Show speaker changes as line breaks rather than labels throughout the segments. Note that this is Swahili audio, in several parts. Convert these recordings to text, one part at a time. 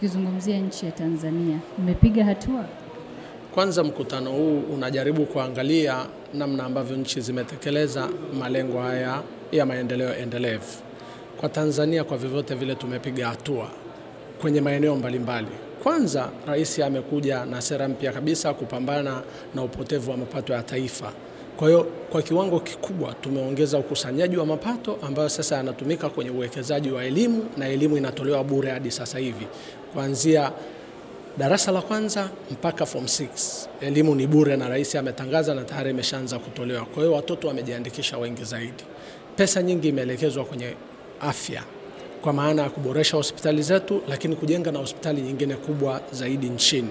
tukizungumzia nchi ya Tanzania, mmepiga hatua?
Kwanza, mkutano huu unajaribu kuangalia namna ambavyo nchi zimetekeleza malengo haya ya maendeleo endelevu. Kwa Tanzania, kwa vyovyote vile tumepiga hatua kwenye maeneo mbalimbali. Kwanza, rais amekuja na sera mpya kabisa kupambana na upotevu wa mapato ya taifa. Kwa hiyo kwa kiwango kikubwa tumeongeza ukusanyaji wa mapato ambayo sasa yanatumika kwenye uwekezaji wa elimu na elimu inatolewa bure hadi sasa hivi kuanzia darasa la kwanza mpaka form 6 elimu ni bure, na rais ametangaza na tayari imeshaanza kutolewa. Kwa hiyo watoto wamejiandikisha wengi zaidi. Pesa nyingi imeelekezwa kwenye afya kwa maana ya kuboresha hospitali zetu, lakini kujenga na hospitali nyingine kubwa zaidi nchini.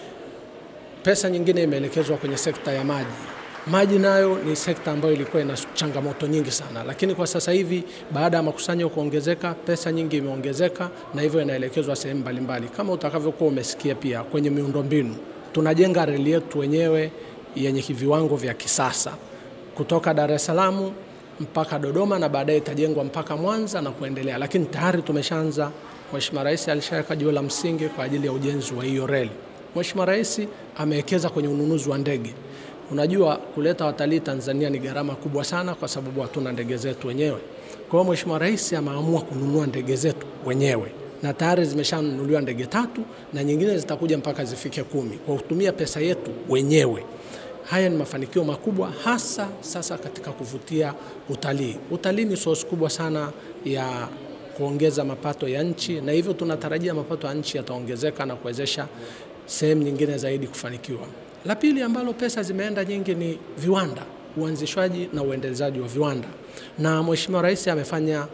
Pesa nyingine imeelekezwa kwenye sekta ya maji. Maji nayo ni sekta ambayo ilikuwa ina changamoto nyingi sana, lakini kwa sasa hivi baada ya makusanyo kuongezeka, pesa nyingi imeongezeka na hivyo inaelekezwa sehemu mbalimbali, kama utakavyokuwa umesikia. Pia kwenye miundombinu tunajenga reli yetu wenyewe yenye viwango vya kisasa kutoka Dar es Salaam mpaka Dodoma na baadaye itajengwa mpaka Mwanza na kuendelea, lakini tayari tumeshaanza. Mheshimiwa Rais alishaweka jiwe la msingi kwa ajili ya ujenzi wa hiyo reli. Mheshimiwa Rais amewekeza kwenye ununuzi wa ndege. Unajua, kuleta watalii Tanzania ni gharama kubwa sana, kwa sababu hatuna ndege zetu wenyewe. Kwa hiyo Mheshimiwa Rais ameamua kununua ndege zetu wenyewe na tayari zimeshanunuliwa ndege tatu na nyingine zitakuja mpaka zifike kumi kwa kutumia pesa yetu wenyewe. Haya ni mafanikio makubwa, hasa sasa katika kuvutia utalii. Utalii ni source kubwa sana ya kuongeza mapato ya nchi, na hivyo tunatarajia mapato ya nchi yataongezeka na kuwezesha sehemu nyingine zaidi kufanikiwa. La pili ambalo pesa zimeenda nyingi ni viwanda, uanzishwaji na uendelezaji wa viwanda, na Mheshimiwa Rais amefanya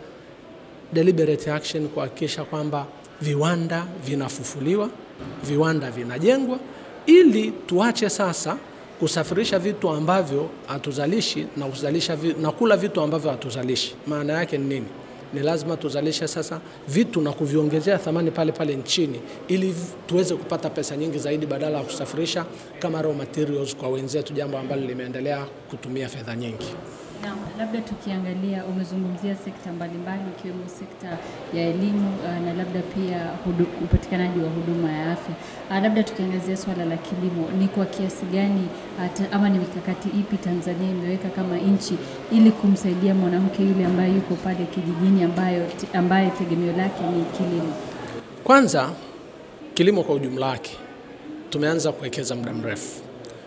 deliberate action kuhakikisha kwamba viwanda vinafufuliwa, viwanda vinajengwa, ili tuache sasa kusafirisha vitu ambavyo hatuzalishi na kuzalisha vi, na kula vitu ambavyo hatuzalishi. Maana yake ni nini? Ni lazima tuzalishe sasa vitu na kuviongezea thamani pale pale nchini ili tuweze kupata pesa nyingi zaidi badala ya kusafirisha kama raw materials kwa wenzetu, jambo ambalo limeendelea kutumia fedha nyingi.
Na labda tukiangalia, umezungumzia sekta mbalimbali ikiwemo sekta ya elimu uh, na labda pia hudu, upatikanaji wa huduma ya afya. Uh, labda tukiangazia swala la kilimo, ni kwa kiasi gani uh, ama ni mikakati ipi Tanzania imeweka kama nchi ili kumsaidia mwanamke yule ambaye yuko pale kijijini ambayo, ambaye tegemeo lake ni kilimo?
Kwanza, kilimo kwa ujumla wake tumeanza kuwekeza muda mrefu.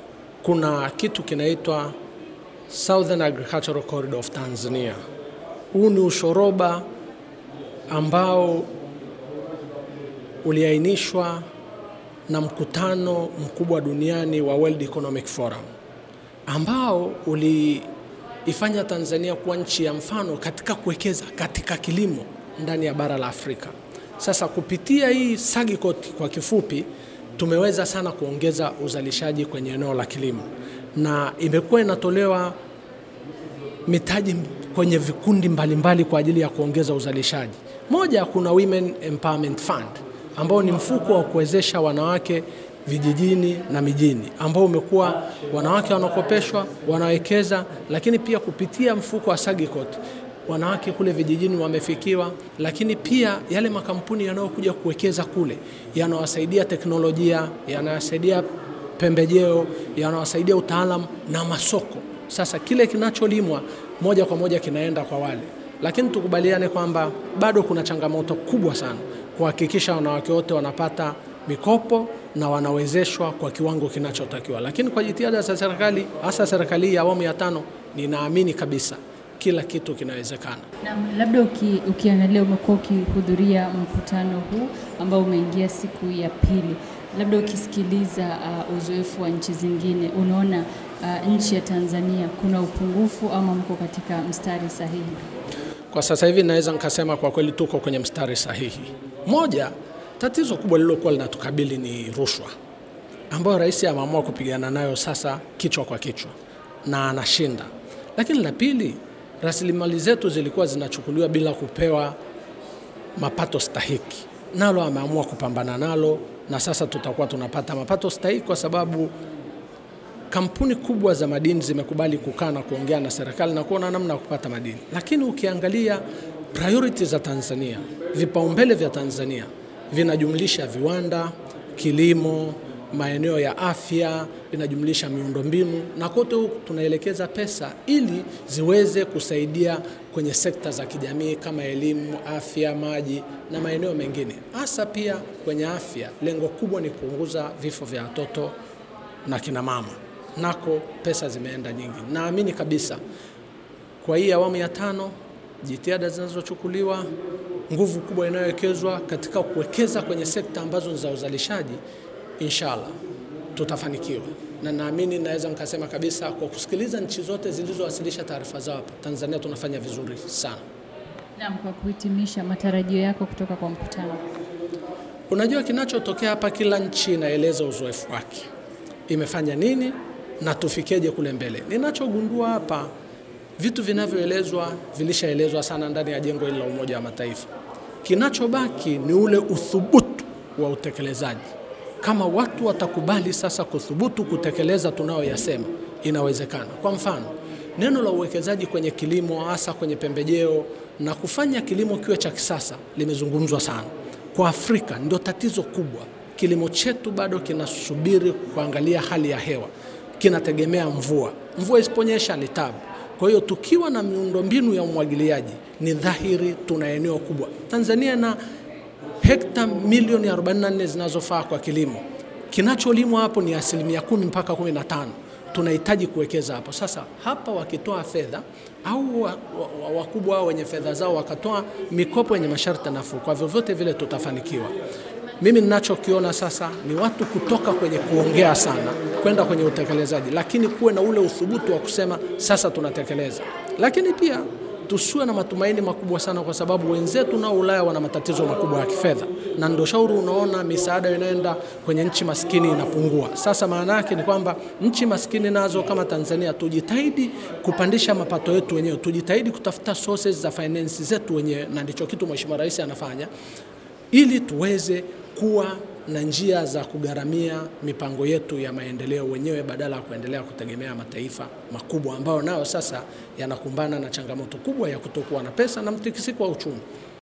Kuna kitu kinaitwa Southern Agricultural Corridor of Tanzania. Huu ni ushoroba ambao uliainishwa na mkutano mkubwa duniani wa World Economic Forum ambao uliifanya Tanzania kuwa nchi ya mfano katika kuwekeza katika kilimo ndani ya bara la Afrika. Sasa kupitia hii SAGICOT kwa kifupi, tumeweza sana kuongeza uzalishaji kwenye eneo la kilimo na imekuwa inatolewa mitaji kwenye vikundi mbalimbali mbali kwa ajili ya kuongeza uzalishaji. Moja, kuna Women Empowerment Fund ambao ni mfuko wa kuwezesha wanawake vijijini na mijini, ambao umekuwa wanawake wanakopeshwa, wanawekeza, lakini pia kupitia mfuko wa SAGICOT wanawake kule vijijini wamefikiwa, lakini pia yale makampuni yanayokuja kuwekeza kule yanawasaidia teknolojia, yanawasaidia pembejeo, yanawasaidia utaalamu na masoko. Sasa kile kinacholimwa moja kwa moja kinaenda kwa wale, lakini tukubaliane kwamba bado kuna changamoto kubwa sana kuhakikisha wanawake wote wanapata mikopo na wanawezeshwa kwa kiwango kinachotakiwa. Lakini kwa jitihada za serikali, hasa serikali ya awamu ya tano, ninaamini kabisa kila kitu kinawezekana.
Na labda uki, ukiangalia umekuwa ukihudhuria mkutano huu ambao umeingia siku ya pili, labda ukisikiliza uh, uzoefu wa nchi zingine, unaona uh, nchi ya Tanzania kuna upungufu ama mko katika mstari sahihi?
Kwa sasa hivi naweza nikasema kwa kweli tuko kwenye mstari sahihi. Moja, tatizo kubwa lililokuwa linatukabili ni rushwa ambayo rais ameamua kupigana nayo sasa kichwa kwa kichwa na anashinda. Lakini la pili, rasilimali zetu zilikuwa zinachukuliwa bila kupewa mapato stahiki, nalo ameamua kupambana nalo, na sasa tutakuwa tunapata mapato stahiki kwa sababu kampuni kubwa za madini zimekubali kukaa na kuongea na serikali na kuona namna ya kupata madini. Lakini ukiangalia priority za Tanzania, vipaumbele vya Tanzania vinajumlisha viwanda, kilimo, maeneo ya afya, vinajumlisha miundombinu, na kote huku tunaelekeza pesa ili ziweze kusaidia kwenye sekta za kijamii kama elimu, afya, maji na maeneo mengine, hasa pia kwenye afya. Lengo kubwa ni kupunguza vifo vya watoto na kina mama, nako pesa zimeenda nyingi. Naamini kabisa kwa hii awamu ya tano, jitihada zinazochukuliwa, nguvu kubwa inayowekezwa katika kuwekeza kwenye sekta ambazo ni za uzalishaji, inshallah tutafanikiwa, na naamini naweza nikasema kabisa kwa kusikiliza nchi zote zilizowasilisha taarifa zao hapa, Tanzania tunafanya vizuri sana.
Naam, kwa kuhitimisha, matarajio yako kutoka kwa mkutano?
Unajua, kinachotokea hapa, kila nchi inaeleza uzoefu wake, imefanya nini na tufikeje kule mbele. Ninachogundua hapa, vitu vinavyoelezwa vilishaelezwa sana ndani ya jengo hili la Umoja wa Mataifa. Kinachobaki ni ule uthubutu wa utekelezaji. Kama watu watakubali sasa kuthubutu kutekeleza tunayoyasema, inawezekana. Kwa mfano, neno la uwekezaji kwenye kilimo, hasa kwenye pembejeo na kufanya kilimo kiwe cha kisasa limezungumzwa sana. Kwa Afrika ndio tatizo kubwa. Kilimo chetu bado kinasubiri kuangalia hali ya hewa, kinategemea mvua. Mvua isiponyesha ni tabu. Kwa hiyo tukiwa na miundombinu ya umwagiliaji, ni dhahiri tuna eneo kubwa. Tanzania na hekta milioni 44 zinazofaa kwa kilimo. Kinacholimwa hapo ni asilimia kumi mpaka kumi na tano. Tunahitaji kuwekeza hapo. Sasa hapa wakitoa fedha au wakubwa wao wenye fedha zao wakatoa mikopo yenye masharti nafuu, kwa vyovyote vile tutafanikiwa. Mimi ninachokiona sasa ni watu kutoka kwenye kuongea sana kwenda kwenye utekelezaji, lakini kuwe na ule uthubutu wa kusema sasa tunatekeleza, lakini pia tusiwe na matumaini makubwa sana, kwa sababu wenzetu nao Ulaya wana matatizo makubwa ya kifedha, na ndio shauri unaona misaada inaenda kwenye nchi maskini inapungua. Sasa maana yake ni kwamba nchi maskini nazo kama Tanzania tujitahidi kupandisha mapato yetu wenyewe, tujitahidi kutafuta sources za finance zetu wenyewe, na ndicho kitu Mheshimiwa Rais anafanya ili tuweze kuwa na njia za kugharamia mipango yetu ya maendeleo wenyewe badala ya kuendelea kutegemea mataifa makubwa ambayo nayo sasa yanakumbana na changamoto kubwa ya kutokuwa na pesa na mtikisiko wa uchumi.